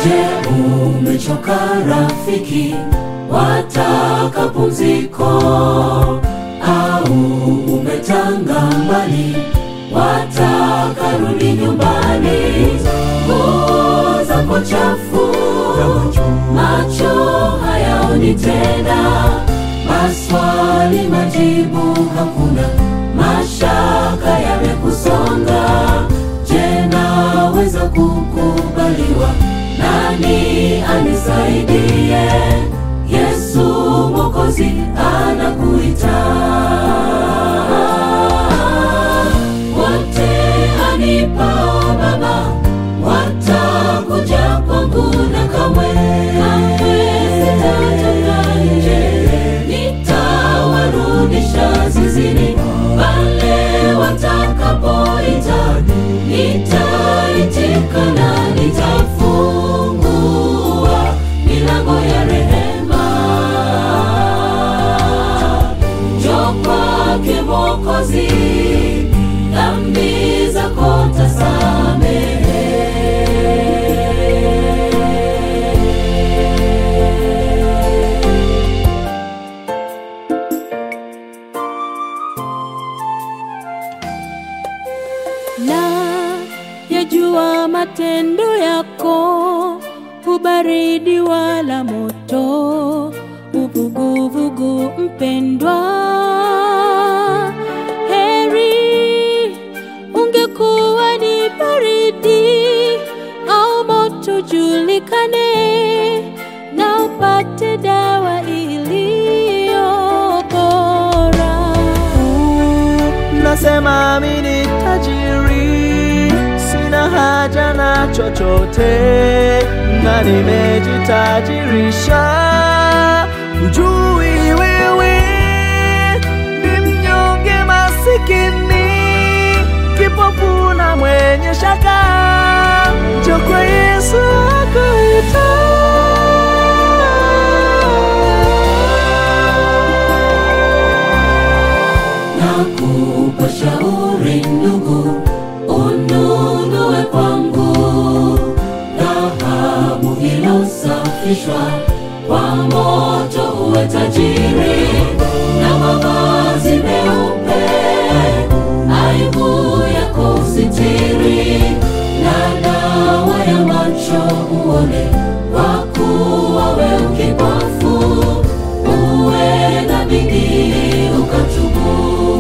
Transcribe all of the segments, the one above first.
Je, umechoka rafiki, wataka pumziko? Au umetanga mbali, wataka rudi nyumbani? Nguo zako chafu, macho hayaoni tena, maswali majibu hakuna, mashaka yamekusonga. Je, naweza kukubaliwa? Nani anisaidie? Yesu Mwokozi anakuita. Wote anipao Baba watakuja kwangu, na kamwe kamwe sitatoka nje, nitawarudisha zizini pale watakapoita, nitaitika na nitafungua milango ya rehema. Njoo kwake Mwokozi, dhambi zako tasamehe. na yajua matendo yako, ubaridi wala moto, uvuguvugu mpendwa. Heri ungekuwa ni baridi au moto, julikane na upate dawa iliyo bora. Nasema mi ni tajiri, sina haja na chochote, na nimejitajirisha. Ujui wewe ni mnyonge, masikini, kipofu na mwenye shaka, njoo kwa Yesu akuita. Nakupa shauri ndugu, ununue kwangu dhahabu iliyosafishwa kwa moto, uwe tajiri na mavazi meupe, aibu yako usitiri, na dawa ya macho uone, kwa kuwa we ukipofu, uwe na bidii ukatubu.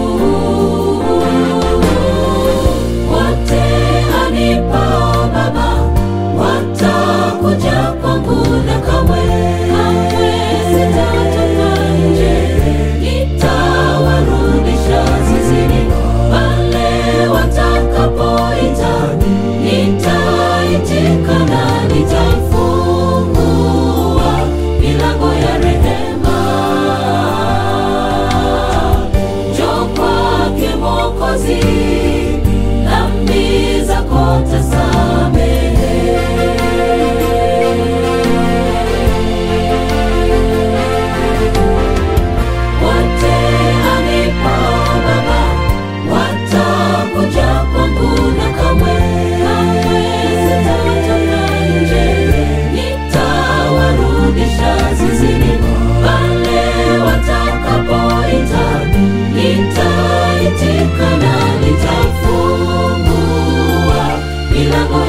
Wote anipao Baba watakuja kwangu, na kamwe kamwe sitatoka nje, nitawarudisha zizini pale watakapoita, nitaitika na nitaifungua milango ya rehema. Njoo kwake Mwokozi, dhambi zako tasamehe. Wote anipao Baba watakuja kwangu, na kamwe kamwe sitatoka nje, nitawarudisha zizini pale watakapoita, nitaitika na nitafungua milango